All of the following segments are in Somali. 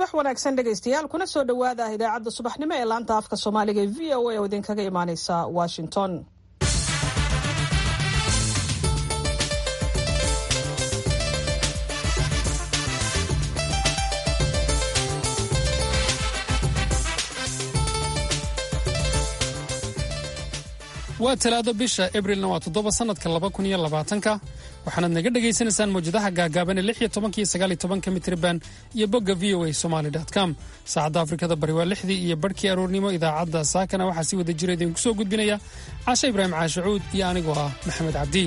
subax wanaagsan dhegaystayaal kuna soo dhowaada idaacadda subaxnimo ee laanta afka soomaaliga ee v o a oo idinkaga imaaneysa washington waa talaado bisha abrilna waa toddoba sannadka laba kun iyo labaatanka waxaanaad naga dhagaysanaysaan mawjadaha gaagaaban ee lix iyo tobanka iyo sagaal iyo tobanka mitriban iyo bogga v o a somaly com saacadda afrikada bari waa lixdii iyo barhkii aroornimo idaacadda saakana waxaa si wada jira idinku soo gudbinaya caashe ibraahim caashacuud iyo anigoo ah maxamed cabdi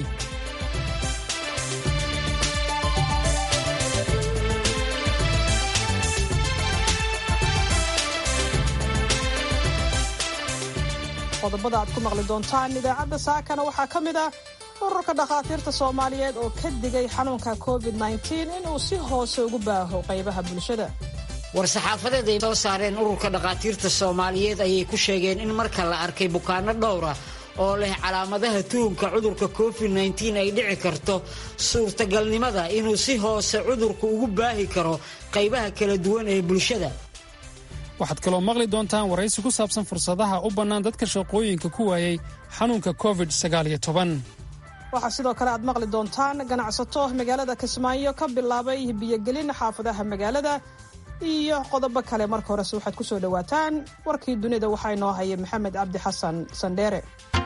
qodobada aad ku maqli doontaan idaacadda saakana waxaa ka mid ah ururka dhakhaatiirta soomaaliyeed oo ka digay xanuunka covid inuu si hoose ugu baaho qaybaha bulshada war-saxaafadeed ay soo saareen ururka dhakhaatiirta soomaaliyeed ayay ku sheegeen in marka la arkay bukaano dhowra oo leh calaamadaha tuhumka cudurka covid ay dhici karto suurtagalnimada inuu si hoose cudurku ugu baahi karo qaybaha kala duwan ee bulshada waxaad kaloo maqli doontaan waraysi ku saabsan fursadaha u bannaan dadka shaqooyinka ku waayey xanuunka covid waxaa sidoo kale aad maqli doontaan ganacsato magaalada kismaayo ka bilaabay biyogelin xaafadaha magaalada iyo qodobo kale marka horese waxaad ku soo dhowaataan warkii dunida waxaa inoo haya maxamed cabdi xasan sandheere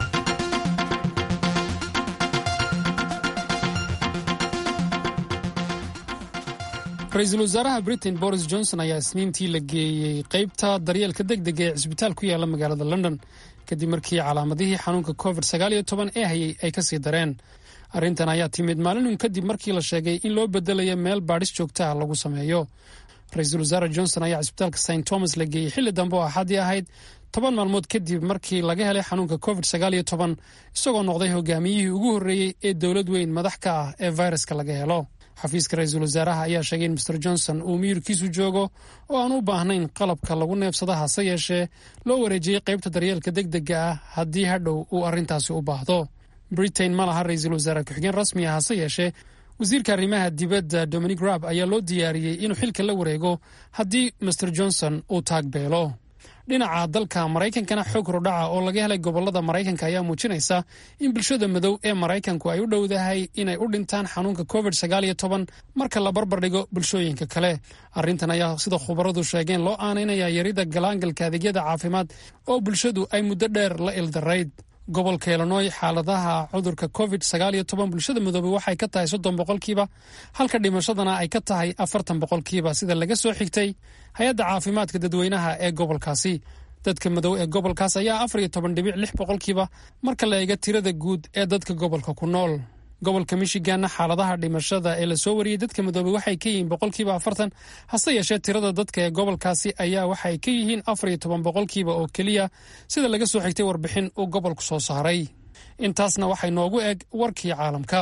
ra-iisul wasaaraha britain boris johnson ayaa isniintii la geeyey qaybta daryeelka degdega ee cisbitaal ku yaala magaalada london kadib markii calaamadihii xanuunka covid ee hayay ay ka sii dareen arrintan ayaa timid maalinun kadib markii la sheegay in loo bedelayo meel baadhis joogta ah lagu sameeyo ra-iisul wasaare johnson ayaa cisbitaalka st thomas la geeyey xilli dambe oo axaddii ahayd toban maalmood kadib markii laga helay xanuunka covid isagoo noqday hogaamiyihii ugu horreeyey ee dowlad weyn madax ka ah ee fayraska laga helo xafiiska ra-iisul wasaaraha ayaa sheegay in master johnson uu miyirkiisu joogo oo aan u baahnayn qalabka lagu neebsada hase yeeshee loo wareejiyey qaybta daryeelka degdega ah haddii hadhow uu arrintaasi u baahdo britain ma laha ra-iisul wasaare ku-xigeen rasmi ah hase yeeshee wasiirka arrimaha dibadda dominic raab ayaa loo diyaariyey inuu xilka la wareego haddii master johnson uu taagbeelo dhinaca dalka maraykankana xoog hordhaca oo laga helay gobolada maraykanka ayaa muujinaysa in bulshada madow ee maraykanku ay u dhowdahay inay u dhintaan xanuunka covid marka la barbardhigo bulshooyinka kale arrintan ayaa sida khubaradu sheegeen loo aanaynayaa yarida galaangalka adeegyada caafimaad oo bulshadu ay muddo dheer la ildarayd gobolka illinoy xaaladaha cudurka covid bulshada midoobey waxay ka tahay soddon boqolkiiba halka dhimashadana ay ka tahay afartan boqolkiiba sida laga soo xigtay hay-adda caafimaadka dadweynaha ee gobolkaasi dadka madow ee gobolkaas ayaa afar iyo toban dhibic lix boqolkiiba marka la eega tirada guud ee dadka gobolka ku nool gobolka michiganna xaaladaha dhimashada ee lasoo wariyey dadka midoobey waxay ka yihiin boqolkiiba afartan hase yeeshee tirada dadka ee gobolkaasi ayaa waxay ka yihiin afar iyo toban boqolkiiba oo keliya sida laga soo xigtay warbixin uu gobolku soo saaray intaasna waxay noogu eg warkii caalamka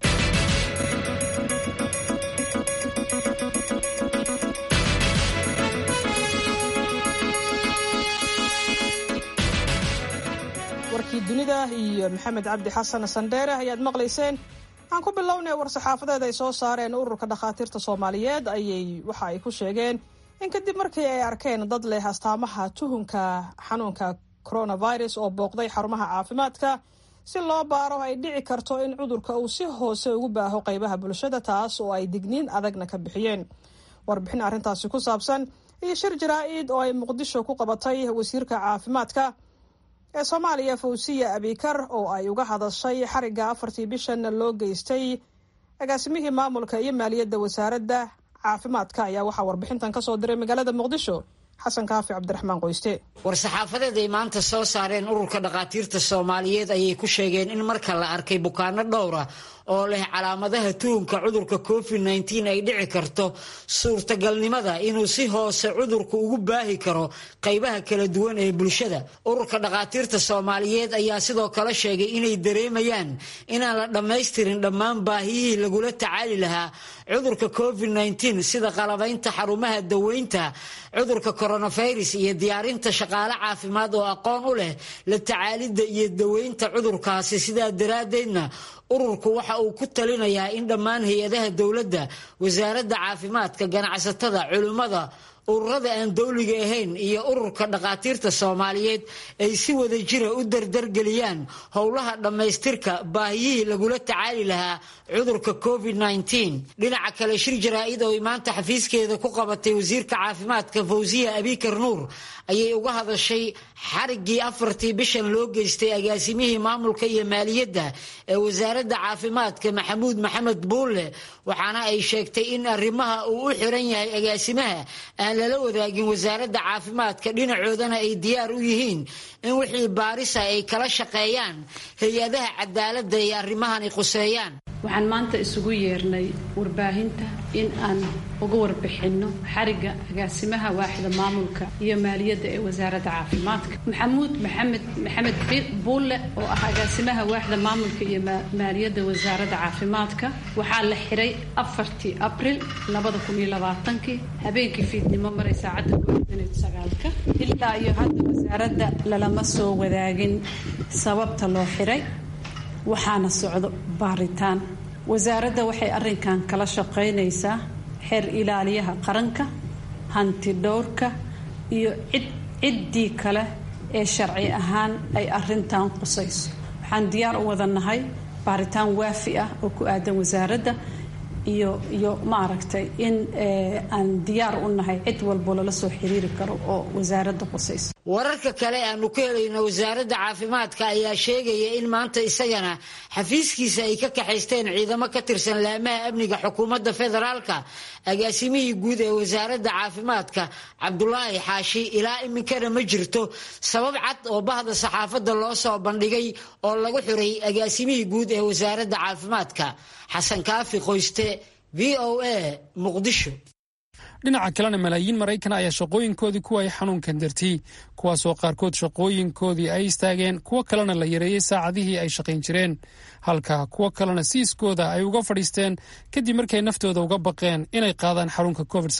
warkii dunida iyo maxamed cabdi xasan sandheere ayaad maqlayseen aan ku bilownay war-saxaafadeed ay soo saareen ururka dhakhaatiirta soomaaliyeed ayay waxa ay ku sheegeen in kadib markii ay arkeen dad leh astaamaha tuhunka xanuunka coronavirus oo booqday xarumaha caafimaadka si loo baaro ay dhici karto in cudurka uu si hoose ugu baaho qaybaha bulshada taas oo ay digniin adagna ka bixiyeen warbixin arrintaasi ku saabsan iyo shir jaraa-id oo ay muqdisho ku qabatay wasiirka caafimaadka ee soomaaliya fawsiya abikar oo ay uga hadashay xarigga afartii bishan loo geystay agaasimihii maamulka iyo maaliyadda wasaaradda caafimaadka ayaa waxaa warbixintan kasoo diray magaalada muqdisho xasan kaafi cabdiraxmaan qoyste war-saxaafadeed ay maanta soo saareen ururka dhakhaatiirta soomaaliyeed ayay ku sheegeen in marka la arkay bukaano dhowra oo leh calaamadaha tuhumka cudurka covid ay dhici karto suurtagalnimada inuu si hoose cudurku ugu baahi karo qaybaha kala duwan ee bulshada ururka dhakhaatiirta soomaaliyeed ayaa sidoo kale sheegay inay dareemayaan inaan la dhammaystirin dhammaan baahiyihii lagula tacaali lahaa cudurka covid sida qalabaynta xarumaha daweynta cudurka coronavirus iyo diyaarinta shaqaale caafimaad oo aqoon u leh la tacaalidda iyo daweynta cudurkaasi sidaa daraaddeedna ururku waxa uu ku talinayaa in dhammaan hay-adaha dowladda wasaaradda caafimaadka ganacsatada culimmada ururada aan dowliga ahayn iyo ururka dhakhaatiirta soomaaliyeed ay si wada jira u dardargeliyaan howlaha dhammaystirka baahiyihii lagula tacaali lahaa cudurka covid dhinaca kale shir jaraa-id oo ay maanta xafiiskeeda ku qabatay wasiirka caafimaadka fawsiya abikar nuur ayay uga hadashay xariggii afartii bishan loo geystay agaasimihii maamulka iyo maaliyadda ee wasaaradda caafimaadka maxamuud maxamed buulle waxaana ay sheegtay in arrimaha uu u xiran yahay agaasimaha aan lala wadaagin wasaaradda caafimaadka dhinacoodana ay diyaar u yihiin in wixii baarisa ay kala shaqeeyaan hay-adaha cadaaladda iyo arrimahani quseeyaan waxaan maanta isugu yeernay warbaahinta in aan uga warbixinno xarigga agaasimaha waaxda maamulka iyo maaliyadda ee wasaaradda caafimaadka maxamuud maxamed maxamed buulle oo ah agaasimaha waaxda maamulka iyo maaliyadda wasaaradda caafimaadka waxaa la xiray afartii abril labada kun iyo labaatankii habeenkii fiidnimo maray saacadda kooxdaneed sagaalka ilaa iyo hadda wasaaradda lalama soo wadaagin sababta loo xiray waxaana socdo baaritaan wasaaradda waxay arrinkan kala shaqaynaysaa xeer ilaaliyaha qaranka hanti dhowrka iyo cid ciddii kale ee sharci ahaan ay arrintan qusayso waxaan diyaar u wada nahay baaritaan waafi ah oo ku aadan wasaaradda iyo iyo maaragtay in aan diyaar u nahay cid walbo lala soo xiriiri karo oo wasaaradda qusayso wararka kale aanu ka helayno wasaaradda caafimaadka ayaa sheegaya in maanta isagana xafiiskiisa ay ka kaxaysteen ciidamo ka tirsan laamaha amniga xukuumadda federaalka agaasimihii guud ee wasaaradda caafimaadka cabdulaahi xaashi ilaa iminkana ma jirto sabab cad oo bahda saxaafadda loo soo bandhigay oo lagu xiray agaasimihii guud ee wasaaradda caafimaadka xasan kaafi qoyste v o a muqdisho dhinaca kalena malaayiin maraykan ayaa shaqooyinkoodii kuwa ay xanuunkan dartiyey kuwaasoo qaarkood shaqooyinkoodii ay istaageen kuwo kalena la yareeyey saacadihii ay shaqayn jireen halka kuwo kalena siiskooda ay uga fadhiisteen kadib markay naftooda uga baqeen inay qaadaan xarunka covid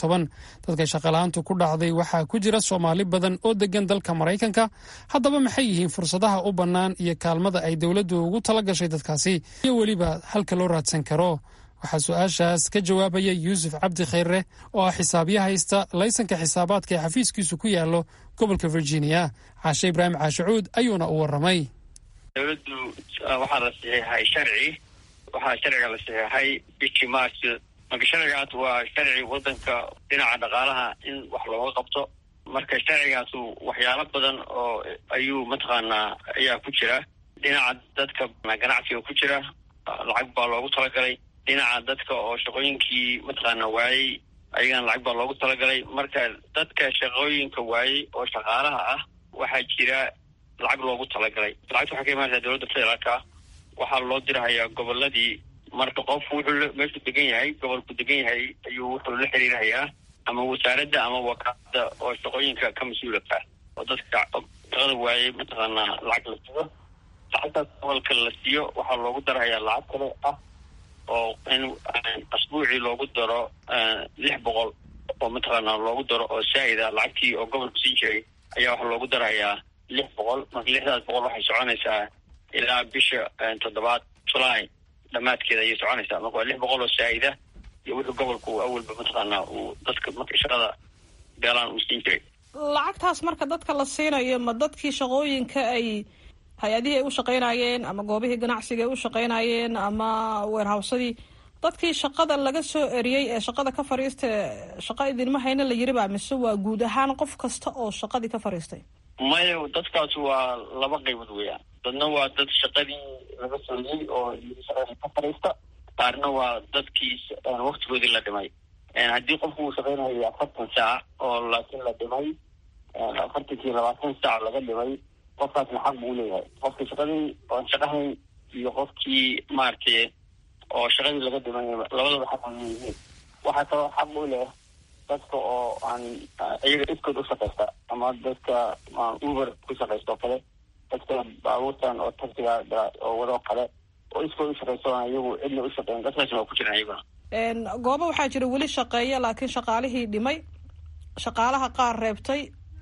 dadka shaqala-aantu ku dhacday waxaa ku jira soomaali badan oo degan dalka maraykanka haddaba maxay yihiin fursadaha u bannaan iyo kaalmada ay dowladdu ugu tala gashay dadkaasi iyo weliba halka loo raadsan karo waxaa su-aashaas ka jawaabaya yuusuf cabdi khayre oo ah xisaabyo haysta laysanka xisaabaadka ee xafiiskiisu ku yaallo gobolka virginia caashe ibraahim caashacuud ayuuna u waramay dowladdu waxaa la saxiixay sharci waxaa sharciga la saxiixay bishii march marka sharcigaas waa sharci wadanka dhinaca dhaqaalaha in wax looga qabto marka sharcigaasu waxyaalo badan oo ayuu mataqaanaa ayaa ku jira dhinaca dadka ganacsiga ku jira lacag baa loogu talagalay dhinaca dadka oo shaqooyinkii mataqaana waayey ayagana lacag baa loogu talagalay marka dadka shaqooyinka waayey oo shaqaalaha ah waxaa jira lacag loogu talagalay lacagta waxay ka imaanaysaa dowladda federaalka waxaa loo dirahayaa goboladii marka qofku wuxuu meeshuu degan yahay gobolku degan yahay ayuu wuxuu la xiriirahayaa ama wasaaradda ama wakaalada oo shaqooyinka ka mas-uulaka oo dadka shaqada waayey mataqaanaa lacag la siiyo lacagtaas gobolka la siiyo waxaa loogu darahayaa lacag kale ah oo in asbuucii loogu daro lix boqol oo mataqaanaa loogu daro oo saa'ida lacagtii oo gobolku siin jiray ayaa waxaa loogu darahayaa lix boqol marka lixdaas boqol waxay soconaysaa ilaa bisha toddobaad julaay dhammaadkeeda ayay soconaysaa marka waa lix boqol oo saa'ida iyo wuxuu gobolku awalba mataqaanaa uu dadka marka shaqada beelaan uu siin jiray lacagtaas marka dadka la siinayo ma dadkii shaqooyinka ay hay-adihii ay u shaqaynayeen ama goobihii ganacsiga ay u shaqaynayeen ama weerhawsadii dadkii shaqada laga soo eriyey ee shaqada ka fadhiista shaqa idinma hayna la yiri baa mise waa guud ahaan qof kasta oo shaqadii ka fadhiistay maya dadkaas waa laba qaybood weeyaan dadna waa dad shaqadii laga soo eriyey oo shaqada ka fadhiista qaarna waa dadkii waktigoodii la dhimay haddii qofku uu shaqaynayo afartan saac oo laakiin la dhimay afartankii labaatan saac laga dhimay qofkaasna xaq buu leeyahay qofkii shaqadii oon shaqahayn iyo qofkii maaragtay oo shaqadii laga dhimay labadaba xaq ay leeyihiin waxaa kaloo xaq u leh dadka oo aan iyaga iskood u shaqaysta ama dadka uber ku shaqaysta oo kale dadka baabuurtan oo taxiga oo wadoo kale oo iskood u shaqaysta oon iyagu cidna u shaqeyn dadkaasna waa ku jiraan iyaguna goobo waxaa jira weli shaqeeya laakiin shaqaalihii dhimay shaqaalaha qaar reebtay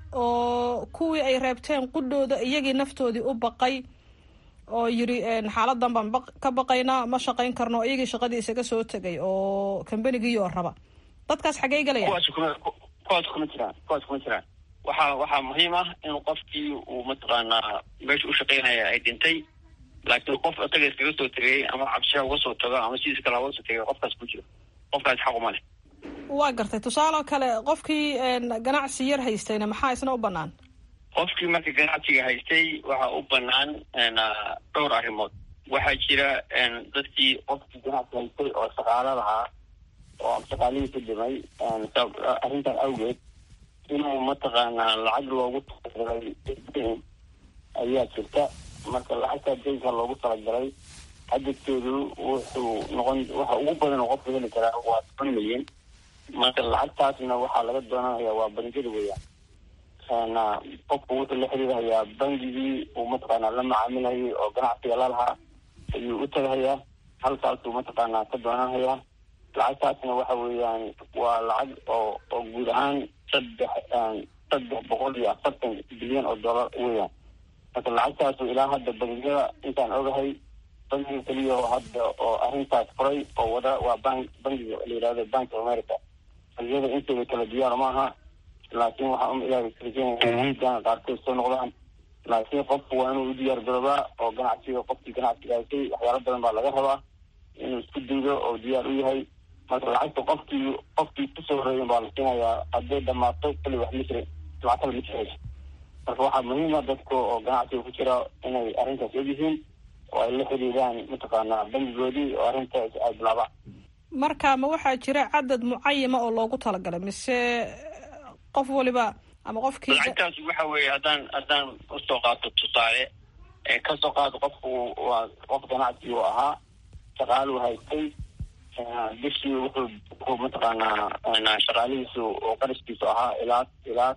oo kuwii ay reebteen qudhooda iyagii naftoodii u baqay oo yiri xaaladan baan ka baqaynaa ma shaqayn karno iyagii shaqadii isaga soo tegay oo kambanigii oo raba dadkaas xaggey galaya koos kuma jiraan koos kuma jiraan waxaa waxaa muhiim ah in qofkii uu mataqaanaa meesha u shaqaynaya ay dhintay laakiin qof isaga iskaga soo tegay ama cabsisha uga soo tago ama sidiis kale uga soo tegay qofkaas ku jiro qofkaas xaq uma leh waa gartay tusaale kale qofkii ganacsi yar haystayna maxaa isna u banaan qofkii marka ganacsiga haystay waxaa u banaan dhowr arrimood waxaa jira dadkii qofkii ganacsi haystay oo shaqaalo lahaa oo shaqaalihiisa dhimay arrintan awgeed inuu mataqaanaa lacag loogu talagalay ayaa jirta marka lacagtaa daynka loogu talagalay xadadkeedu wuxuu noqon waxa ugu badan oo qofka heli karaa waa toban milyan marka lacagtaasna waxaa laga doonanaya waa bangiyada weeyaan qofku wuxuu la xiriirhayaa bangigii uu mataqaanaa la macaamilayay oo ganacsiga lalahaa ayuu u tagahayaa halkaasuu mataqaanaa ka doonanhayaa lacagtaasna waxa weeyaan waa lacag oo oo guud ahaan saddex saddex boqol iyo afartan bilyan oo dollar weeyaan marka lacagtaasu ilaa hadda bangiyada intaan ogahay bangiga keliya oo hadda oo arrintaas furay oo wada waa bank bangiga la yidhahdo bank of america bangiyada intooda kala diyaar maaha laakiin waxaa um ilaahay kalisanaya qaarkood soo noqdaan laakiin qofku waa inuu u diyaar garoobaa oo ganacsiga qofkii ganacsiga haysay waxyaalo badan baa laga rabaa inuu isku daydo oo diyaar u yahay marka lacagta qofkii qofkii kusoo horeeyen baa la siinayaa hadday dhamaato kali wax ma jirin lacagtada ma jirayso marka waxaa muhiima dadka oo ganacsiga ku jira inay arrintaas ogyihiin oo ay la xiriiraan mataqaanaa bangigoodii oo arrintaas ay bilaabaan marka ma waxaa jira cadad mucayama oo loogu talagalay mise qof waliba ama qofkii lacagtaas waxa weeye haddaan haddaan usoo qaato tusaale kasoo qaado qofku waa qof ganacsi uu ahaa shaqaaluu haystay bishii wuxuu wuxuu mataqaanaa shaqaalihiisu oo qarashkiisu ahaa ilaa ilaa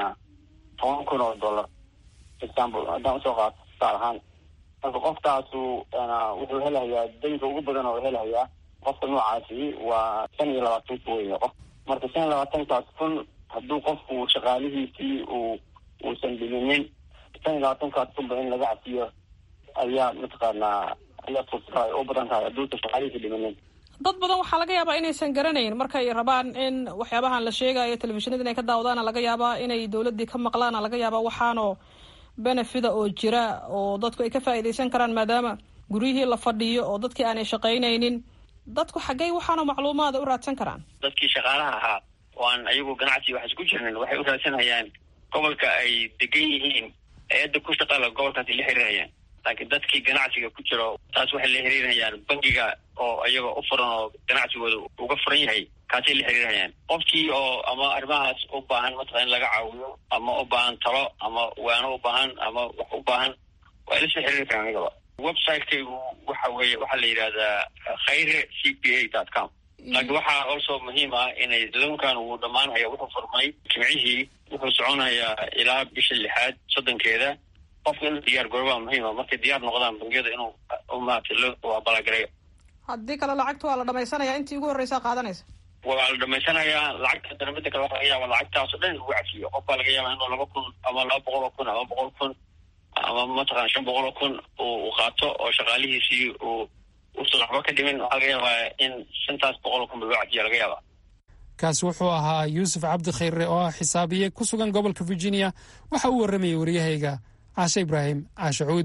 toban kun oo dollar example haddaan usoo qaato tusaal ahaan marka qofkaasu wuxuu helahayaa daynka ugu badan oo helahayaa qofka noocaasi waa shan iyo labaatan kun wey qof marka shan iyo labaatankaas kun hadduu qofku shaqaalihiisii uu uusan dhiminin shan iyo labaatankaas kunba in laga cafiyo ayaa mataqaanaa ayaa fursada ay u badan tahay hadduusan shaqaalihiisi dhiminin dad badan waxaa laga yaabaa inaysan garanayn markay rabaan in waxyaabahan la sheegayo telefishinada inay ka daawadaana laga yaabaa inay dowladdii ka maqlaana laga yaabaa waxaanoo benefida oo jira oo dadku ay ka faa'iidaysan karaan maadaama guryihii la fadhiyo oo dadkii aanay shaqaynaynin dadku xaggey waxaanoo macluumaada u raadsan karaan dadkii shaqaalaha ahaa oo aan ayagu ganacsi wax isku jirnin waxay u raadsanayaan gobolka ay degan yihiin hay-adda ku shaqala gobolkaasi la xiriirayaan laakiin dadkii ganacsiga ku jiro taas waxay la xiriirayaan bangiga oo iyagoo u furan oo ganacsigooda uga furan yahay kaasay la xiriirayaan qofkii oo ama arrimahaas u baahan mataqaa in laga caawiyo ama u baahan talo ama waano u baahan ama wax u baahan waa ila soo xiriiri karaan anigaba website-kaygu waxa weeye waxaa la yidhahdaa khayre c p a dot com laakiin waxaa also muhiim ah inay loonkan uu dhammaanhaya wuxuu furmay jimcihii wuxuu soconayaa ilaa bisha lixaad soddonkeeda qofka inuu diyaar garobaa muhiima markay diyaar noqdaan bangiyada inuu maarata loo abaalagareeyo haddii kale lacagta waa la dhamaysanaya intii ugu horreysaa qaadanaysa waa la dhamaysanayaa lacagta dana mida kale waxa laga yaaba lacagtaas oo dhan in lagu cafiyo qof baa laga yaaba inuu laba kun ama laba boqol oo kun ama boqol kun ama mataqana shan boqol oo kun uu qaato oo shaqaalihiisii uu uusan waxba ka dhimin waxaa laga yaabaa in shantaas boqol oo kun ba loo cafiya laga yaaba kaasi wuxuu ahaa yuusuf cabdi khayre oo ah xisaabiye ku sugan gobolka virginia waxa uu warramayay waryahayga caashe ibraahim caashe cuud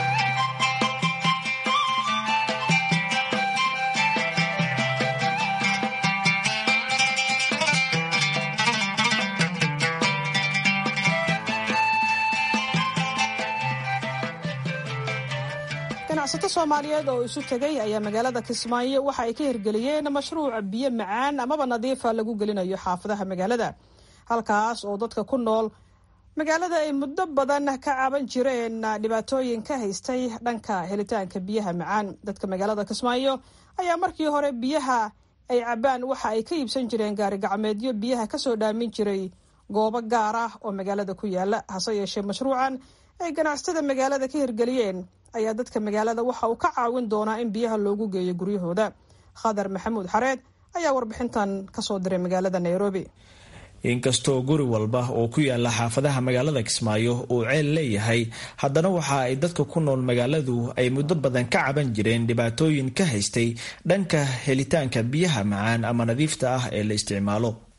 ganacsato soomaaliyeed oo isu tegay ayaa magaalada kismaayo waxa ay ka hirgeliyeen mashruuca biyo macaan amaba nadiifa lagu gelinayo xaafadaha magaalada halkaas oo dadka ku nool magaalada ay muddo badan ka caban jireen dhibaatooyin ka haystay dhanka helitaanka biyaha macaan dadka magaalada kismaayo ayaa markii hore biyaha ay cabaan waxa ay ka iibsan jireen gaari gacmeedyo biyaha kasoo dhaamin jiray goobo gaar ah oo magaalada ku yaala hase yeeshee mashruucan ay ganacsatada magaalada ka hirgeliyeen ayaa dadka magaalada waxa uu ka caawin doonaa in biyaha loogu geeyo guryahooda khadar maxamuud xareed ayaa warbixintan kasoo diray magaalada nairobi inkastoo guri walba oo ku yaala xaafadaha magaalada kismaayo uu ceel leeyahay haddana waxa ay dadka ku nool magaaladu ay muddo badan ka caban jireen dhibaatooyin ka haystay dhanka helitaanka biyaha macaan ama nadiifta ah ee la isticmaalo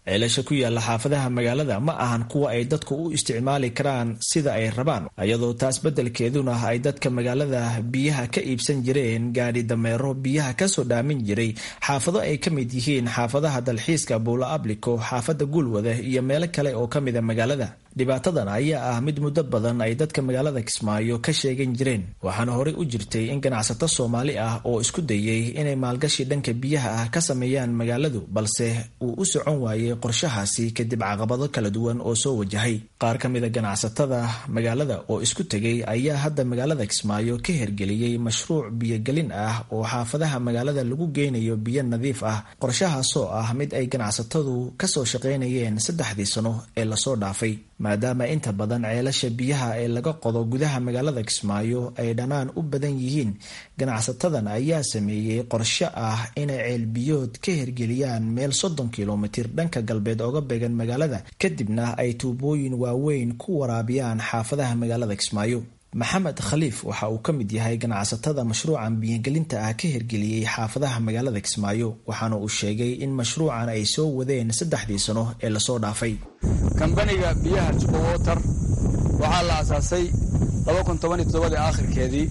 ceelasha ku yaala xaafadaha magaalada ma ahan kuwa ay dadku u isticmaali karaan sida ay rabaan iyadoo taas beddelkeeduna ay dadka magaalada biyaha ka iibsan jireen gaadhi dameero biyaha kasoo dhaamin jiray xaafado ay ka mid yihiin xaafadaha dalxiiska buulo ablico xaafada guulwada iyo meelo kale oo ka mida magaalada dhibaatadan ayaa ah mid muddo badan ay dadka magaalada kismaayo ka sheegan jireen waxaana horey u jirtay in ganacsato soomaali ah oo isku dayay inay maalgashi dhanka biyaha ah ka sameeyaan magaaladu balse uu u socon waayey qorshahaasi kadib caqabado kala duwan oo soo wajahay qaar ka mida ganacsatada magaalada oo isku tegay ayaa hadda magaalada kismaayo ka hergeliyey mashruuc biyogelin ah oo xaafadaha magaalada lagu geynayo biyo nadiif ah qorshahaasoo ah mid ay ganacsatadu kasoo shaqaynayeen saddexdii sano ee lasoo dhaafay maadaama inta badan ceelasha biyaha ee laga qodo gudaha magaalada kismaayo ay dhanaan u badan yihiin ganacsatadan ayaa sameeyey qorshe ah inay ceelbiyood ka hergeliyaan meel soddon kilomitir dhanka galbeed oga beegan magaalada kadibna ay tuubooyin waaweyn ku waraabiyaan xaafadaha magaalada kismaayo maxamed khaliif waxa uu ka mid yahay ganacsatada mashruucan biyogelinta ah ka hirgeliyey xaafadaha magaalada kismaayo waxaana uu sheegay in mashruucan ay soo wadeen saddexdii sano ee lasoo dhaafay kambaniga biyaha jubawater waxaa la asaasay dii aakhirkeedii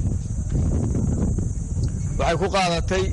waxay ku qaadatay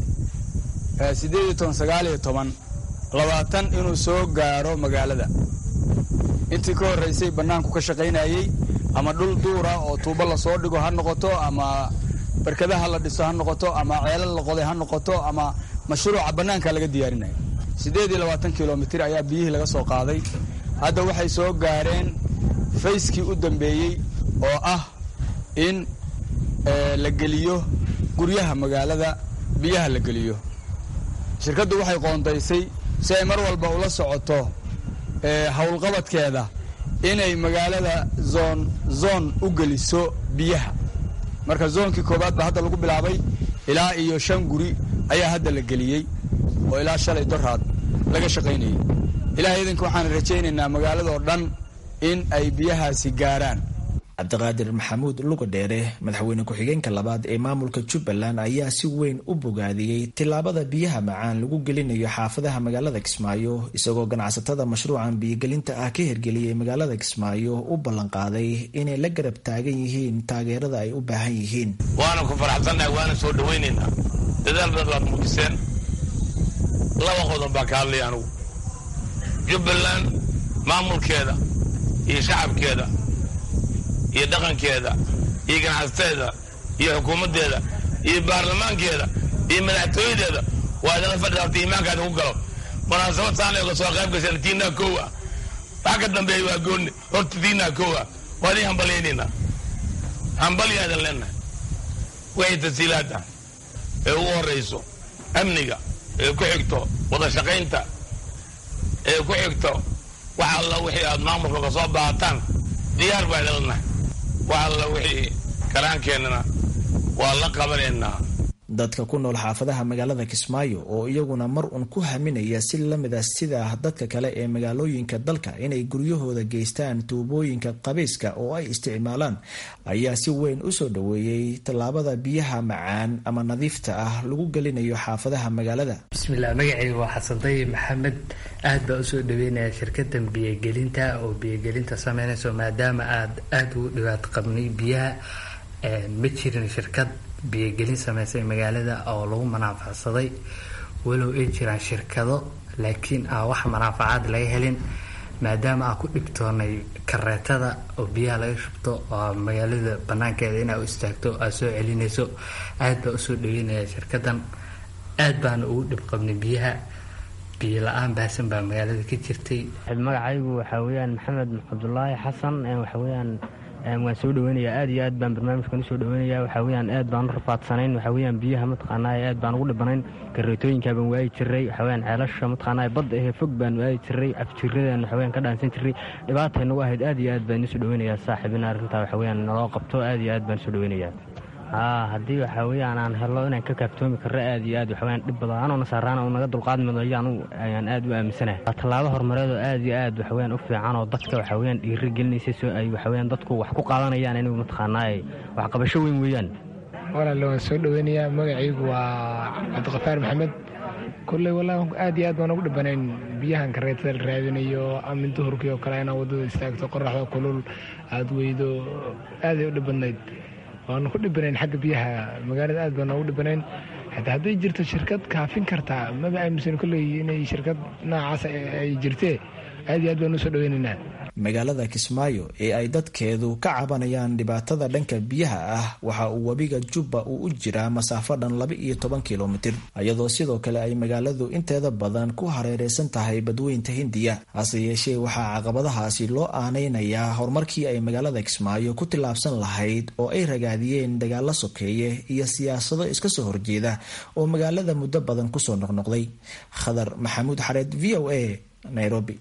labaatan inuu soo gaaro magaalada intii ka horraysay bannaanku ka shaqaynayey ama dhul duura oo tuubo lasoo dhigo ha noqoto ama barkadaha la dhiso ha noqoto ama ceelal la qoday ha noqoto ama mashruuca bannaanka laga diyaarinaya siddeed iyo labaatan kilomitir ayaa biyihii laga soo qaaday hadda waxay soo gaareen fayskii u dambeeyey oo ah in la geliyo guryaha magaalada biyaha la geliyo shirkaddu waxay qoondaysay si ay mar walba ula socoto howlqabadkeeda inay magaalada zoon zoon u geliso biyaha marka zoonkii koowaad baa hadda lagu bilaabay ilaa iyo shan guri ayaa hadda la geliyey oo ilaa shalay doraad laga shaqaynayay ilaah idinka waxaan rajaynaynaa magaaladoo dhan in ay biyahaasi gaaraan cabdiqaadir maxamuud lugadheere madaxweyne ku-xigeenka labaad ee maamulka jubbaland ayaa si weyn u bogaadiyey tillaabada biyaha macaan lagu gelinayo xaafadaha magaalada kismaayo isagoo ganacsatada mashruucan biyogelinta ah ka hirgeliyey magaalada kismaayo u ballanqaaday inay la garab taagan yihiin taageerada ay u baahan yihiin waana ku faraxsannahay waana soo dhawaynaynaa dadaal badan baad muujiseen laba qodob baa ka hadlaya anugu jubbaland maamulkeeda iyo shacabkeeda iyo dhaqankeeda iyo ganacsateeda iyo xukuumaddeeda iyo baarlamaankeeda iyo madaxtooyadeeda waa idinla fadhida horta iimaankaadi ku galo munaasabad saanay oga soo qayb gasheen tiinaa kow ah wax ka dambeeya waa goonni horta tiinaa kow ah waa idin hambalyaynaynaa hambalyaadan leennahay wixii tasiilaad ah ee ugu horrayso amniga ee ku xigto wada shaqaynta ee ku xigto wax alla wixii aad maamulka ka soo baahataan diyaar baa idinlanahay wax alla wixii karaankeenana waa la qabanaynaa dadka ku nool xaafadaha magaalada kismaayo oo iyaguna mar un ku haminaya si lamida sida dadka kale ee magaalooyinka dalka inay guryahooda geystaan tuubooyinka qabayska oo ay isticmaalaan ayaa si weyn u soo dhoweeyey tallaabada biyaha macaan ama nadiifta ah lagu gelinayo xaafadaha magaalada bismilah magacayga waa xasanday maxamed aad baa usoo dhaweynaya shirkadan biyogelinta oo biyogelinta sameynayso maadaama aad aada ugu dhibaato qabnay biyaha ma jirin shirkad biyogelin sameysay magaalada oo lagu manaafacsaday walow ay jiraan shirkado laakiin aan wax manaafacaad laga helin maadaama aan ku dhibtoonay kareetada oo biyaha laga shubto oo magaalada banaankeeda inaa u istaagto aad soo celinayso aad baa usoo dhaweynaya shirkadan aad baana ugu dhib qabnay biyaha biyo la-aan baahsan baa magaalada ka jirtay magacaygu waxaa weyaan maxamed cabdulaahi xasan waxaweyaan waan soo dhaweynayaa aad iyo aad baan barnaamijkan usoo dhaweynaya waxaa weyaan aad baan u rafaadsanayn waxaa weyaan biyaha mataqaanaa aad baan ugu dhibanayn kareetooyinkaa baan waayi jiray waxaa weyaan ceelasha mataqaanaa badda ahee fog baan waayi jiray afjiradan waxaa weyaan ka dhaansan jiray dhibaatay nagu ahayd aad iyo aad baan usoo dhaweynayaa saaxiib in arrintaa waxaa weyaan naloo qabto aad iyo aad baan usoo dhaweynayaa haa haddii waxaa weyaan aan helo inaan ka kaaftoomi karro aad iyo aad waxaweyaan dhib badan anoo nasaaraana uu naga dulqaad mido ayaanu ayaan aad u aaminsanahay waa tallaabo horumareed oo aad iyo aad waxaweyaan u fiican oo dadka waxaweyaan dhiiri gelinaysa soo ay waxaweyaan dadku wax ku qaadanayaan inuu mataqaanaa waxqabasho weyn weeyaan walaale waan soo dhaweynayaa magacaygu waa cabdiqafaar maxamed kolley wallahi aad iyo aad baan ugu dhibanayn biyahan kareetada la raadinayo ama duhurkii oo kale inaa waddada istaagto qoraxda kulul aada weydo aaday u dhibadnayd waanu ku dhibanayn xagga biyaha magaalada aad baan ugu dhibanayn hataa hadday jirto shirkad kaafin kartaa maba aaminsan kolley inay shirkad noocaas ay jirtee aad iyo aad baan usoo dhaweynaynaa magaalada kismaayo ee ay dadkeedu ka cabanayaan dhibaatada dhanka biyaha ah waxa uu webiga jubba uu u jiraa masaafo dhan laba iyo toban kilomitir iyadoo sidoo kale ay magaaladu inteeda badan ku hareereysan tahay badweynta hindiya hase yeeshee waxaa caqabadahaasi loo aaneynayaa horumarkii ay magaalada kismaayo ku tillaabsan lahayd oo ay ragaadiyeen dagaalo sokeeye iyo siyaasado iska soo horjeeda oo magaalada muddo badan kusoo noqnoqday khadar maxamuud xareed v o a nairobi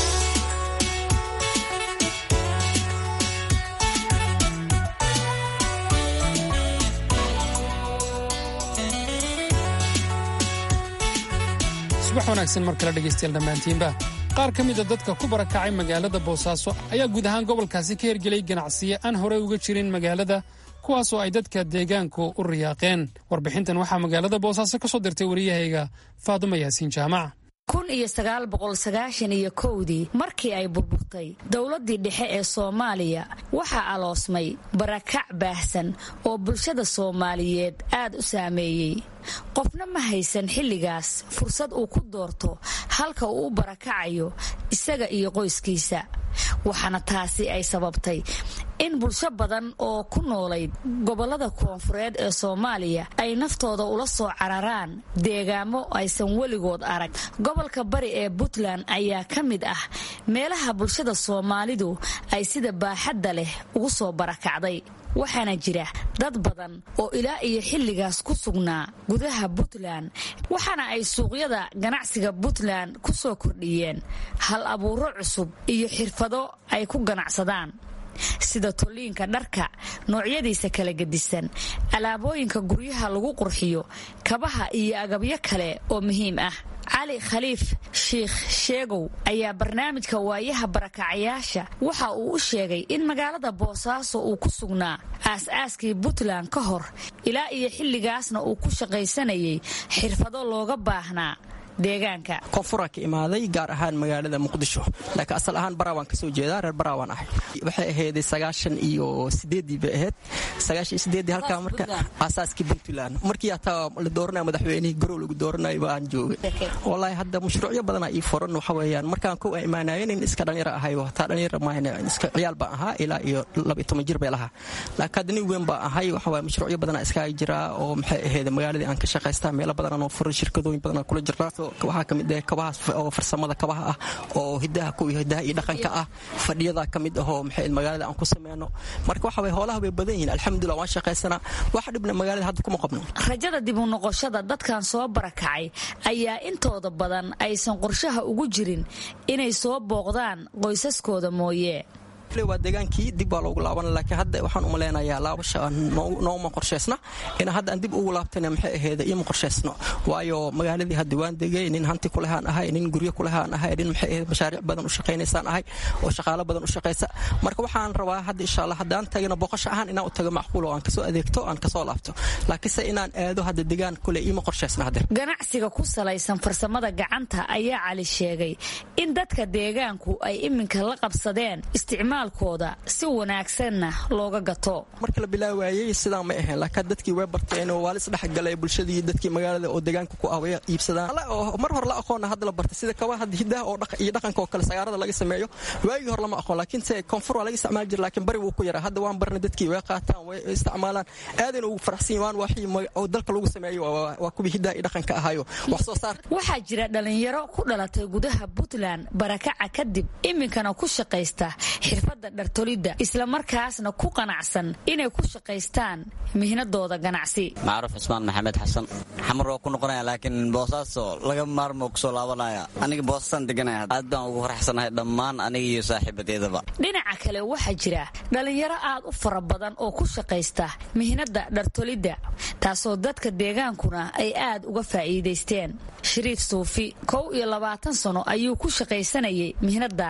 subax wanaagsan mar kale dhegaystayaal dhammaantiinba qaar ka mida dadka ku barakacay magaalada boosaaso ayaa guud ahaan gobolkaasi ka hergelay ganacsiyo aan horey uga jirin magaalada kuwaasoo ay dadka deegaanku u riyaaqeen warbixintan waxaa magaalada boosaaso ka soo dirtay wariyahayga faadumo yaasiin jaamac kun iyo sagaal boqol sagaashan iyo kowdii markii ay burburtay dowladdii dhexe ee soomaaliya waxaa aloosmay barakac baahsan oo bulshada soomaaliyeed aad u saameeyey qofna ma haysan xilligaas fursad uu ku doorto halka uu u barakacayo isaga iyo qoyskiisa waxaana taasi ay sababtay in bulsho badan oo ku noolayd gobollada koonfureed ee soomaaliya ay naftooda ula soo cararaan deegaamo aysan weligood arag gobolka bari ee puntland ayaa ka mid ah meelaha bulshada soomaalidu ay sida baaxadda leh ugu soo barakacday waxaana jira dad badan oo ilaa iyo xilligaas ku sugnaa gudaha puntland waxaana ay suuqyada ganacsiga puntland ku soo kordhiyeen hal abuuro cusub iyo xirfado ay ku ganacsadaan sida tolliinka dharka noocyadiisa kala gedisan alaabooyinka guryaha lagu qurxiyo kabaha iyo agabyo kale oo muhiim ah cali khaliif shiikh sheegow ayaa barnaamijka waayaha barakacayaasha waxa uu u sheegay in magaalada boosaaso uu ku sugnaa aas-aaskii puntland ka hor ilaa iyo xilligaasna uu ku shaqaysanayay xirfado looga baahnaa deegaanka koonfuraan ka imaaday gaar ahaan magaalada muqdisho laakiin asal ahaan baraawaan kasoo jeedaa reer baraawaan ahay waxay ahayday sagaashan iyo sideedii bay ahayd sagaashan iyo sideedii halkaa marka aasaaskii puntland markii hataa la dooranaya madaxweynihii garow lagu dooranaya baan joogay wallaahi hadda mashruucyo badanaa ii furan waxa weeyaan markaan kow aan imaanayen in iska dhalinyaro ahay hataa dhalinyaro maahan iska ciyaal baan ahaa ilaa iyo laba iyo toban jir bay lahaa laakiin hadda nin weyn baa ahay waxa waye mashruucyo badanaa iskaga jiraa oo maxay ahayda magaaladii aan ka shaqaystaa meelo badanaan oo furan shirkadooyin badanaa kula jirnaa waxaa ka mid ah kabahaas oo farsamada kabaha ah oo hidaha kuwa hidaha iyo dhaqanka ah fadhiyada ka mid ahoo maxay magaalada aan ku sameyno marka waxa way hoolaha way badan yihiin alxamdulillah waan shaqaysanaa wax dhibna magaalada hadda kuma qabno rajada dib u noqoshada dadkan soo barakacay ayaa intooda badan aysan qorshaha ugu jirin inay soo booqdaan qoysaskooda mooye waa degaankii dib baa loogu laaban laakiin hadda waxaan uma leenayaa laabasha nooma qorshaysna in hadda aan dib ugu laabtana maxay aheeda ioma qorshaysno waayo magaaladii hadda waan degay nin hanti kulehaan ahay nin guryo kulehaan ahay nin maxay aheed mashaariic badan u shaqaynaysaan ahay oo shaqaalo badan u shaqaysa marka waxaan rabaa hadda insha allah haddaan tagina boqosho ahaan inaan u tago macquul oo aan kasoo adeegto aan kasoo laabto laakiinse inaan aado hadda degaan kule ioma qorshaysna hadda ganacsiga ku salaysan farsamada gacanta ayaa cali sheegay in dadka deegaanku ay iminka la qabsadeen isticmaal si wanaagsanna looga gato marka la bilaawaayey sidaan ma ahayn laakiin dadkii way barteen oo waa la isdhexgalay bulshadii dadkii magaalada oo deegaanka ku ah way iibsadaan mar hore la aqoona hadda la bartay sida kabaha hadda hidaha oo iyo dhaqanka oo kale sagaarada laga sameeyo waagii hore lama aqoon laakiin se koonfur waa laga isticmaali jira laakiin bari wuu ku yaraa hadda waan barnay dadkii way qaataan way isticmaalaan aadayna ugu faraxsan waan waxii oo dalka lagu sameeyo waa kuwii hidaha iyo dhaqanka ahayo wax soo saar waxaa jira dhalinyaro ku dhalatay gudaha puntland barakaca kadib iminkana ku shaqaysta xirfada dhartolidda islamarkaasna ku qanacsan inay ku shaqaystaan mihnadooda ganacsi macruuf cismaan maxamed xasan xamar waa ku noqonaya laakiin boosaaso laga maarmo kusoo laabanaya aniga boosasaan deganaya aad baan ugu faraxsanahay dhammaan aniga iyo saaxiibadeedaba dhinaca kale waxaa jira dhalinyaro aad u fara badan oo ku shaqaysta mihnada dhartolidda taasoo dadka deegaankuna ay aad uga faa'iidaysteen shariif suufi kow iyo labaatan sano ayuu ku shaqaysanayay mihnadan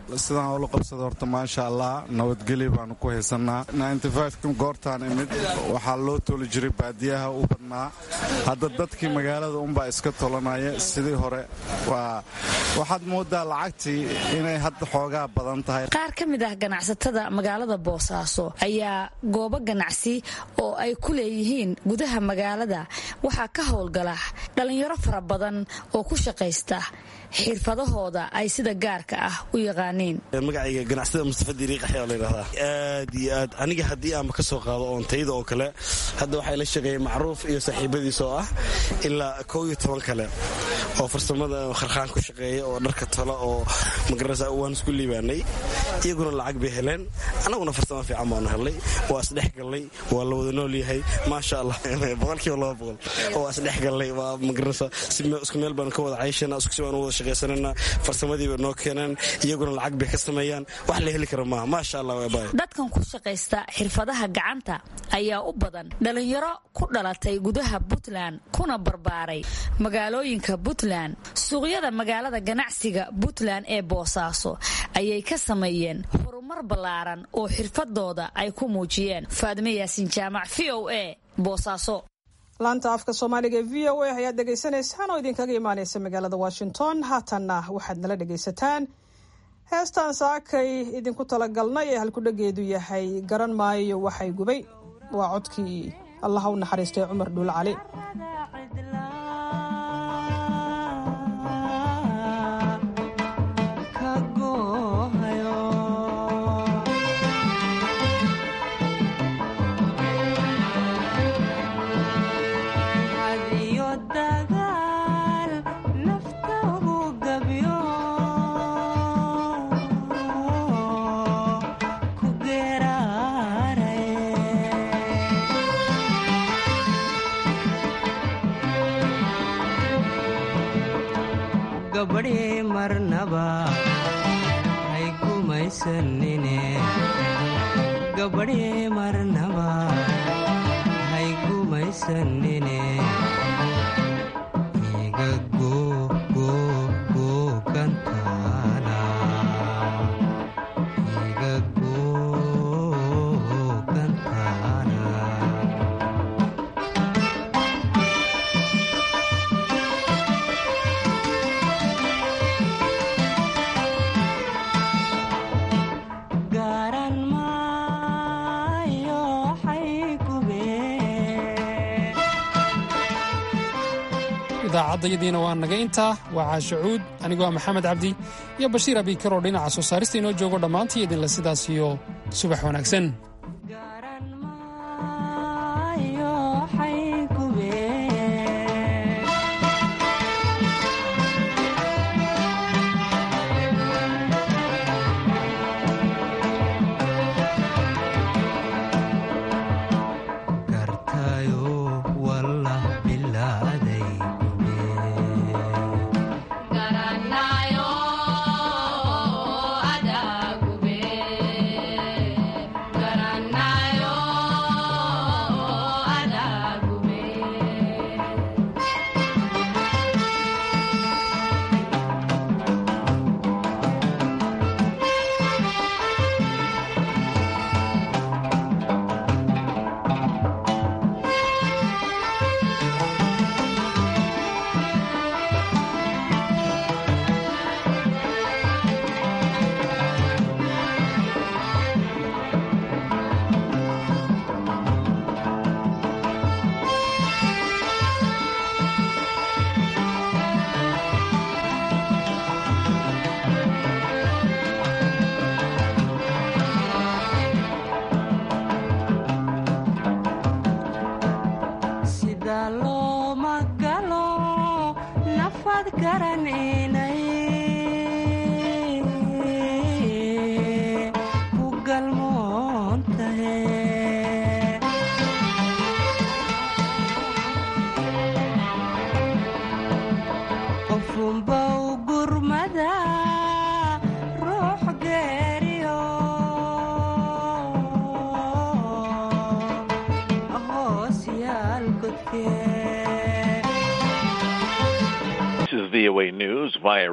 sidaan ula qabsada horta maasha allah nabadgelyo baanu ku haysanaa goortaan imid waxaa loo toli jiray baadiyaha u badnaa hadda dadkii magaalada unbaa iska tolanaya sidii hore waxaad moodaa lacagtii inay hadda xoogaa badan tahay qaar ka mid ah ganacsatada magaalada boosaaso ayaa goobo ganacsi oo ay ku leeyihiin gudaha magaalada waxaa ka howlgala dhallinyaro fara badan oo ku shaqaysta xirfadahooda ay sida gaarka ah u yaqaaniin magacayga ganacsada mustafa diriiqaxyaa layidhahdaa aad iyo aad aniga haddii aanba ka soo qaado oontayda oo kale hadda waxaa la shaqeeyay macruuf iyo saaxiibadiis oo ah ilaa kow iyo toban kale oo farsamada kharkhaan ku shaqeeya oo dharka tala oo magarasa waan isku liibaanay iyaguna lacag bay heleen annaguna farsamo fiican baanu helnay waa isdhex gallay waa la wada nool yahay maasha allah boqolkiiba laba boqol waa isdhex gallay waa magarasa isku meel baanu ka wada cayshana isku si baanu wada shaqaysanana farsamadii bay noo keeneen iyaguna lacag bay ka sameeyaan wax la heli kara maaha maasha allah waabay dadkan ku shaqaysta xirfadaha gacanta ayaa u badan dhalinyaro ku dhalatay gudaha puntland kuna barbaaray magaalooyinka puntland suuqyada magaalada ganacsiga puntland ee boosaaso ayay ka sameeyeen horumar ballaaran oo xirfadooda ay ku muujiyeen faadime yaasin jaamac v o a boosaaso laanta afka soomaaliga ee v o a ayaad dhegaysanaysaan oo idinkaga imaanaysa magaalada washington haatanna waxaad nala dhegaysataan heestaan saakay idinku talagalnay ee halkudhageedu yahay garan maayo waxay gubay waa codkii allaha u naxariistay cumar dhuul cali gabadhi marnaba hay gumaysanine gabadhi marnaba hay gumaysanine iga googoogantaana iga googantaana garan maayo waxay gubeen idaacadayadiina waa naga intaa waa caasho cuud anigoo ah maxamed cabdi iyo bashiir abiikar oo dhinaca soo saarista inoo joogo dhammaantii idinle sidaas iyo subax wanaagsan ayo waxay gubeen gartayo wallah bilaaday sida looma galo nafad garaninay ku galmoontahe qofunba u gurmada ruux geeriyo hoos yaal godkee This is VOA News via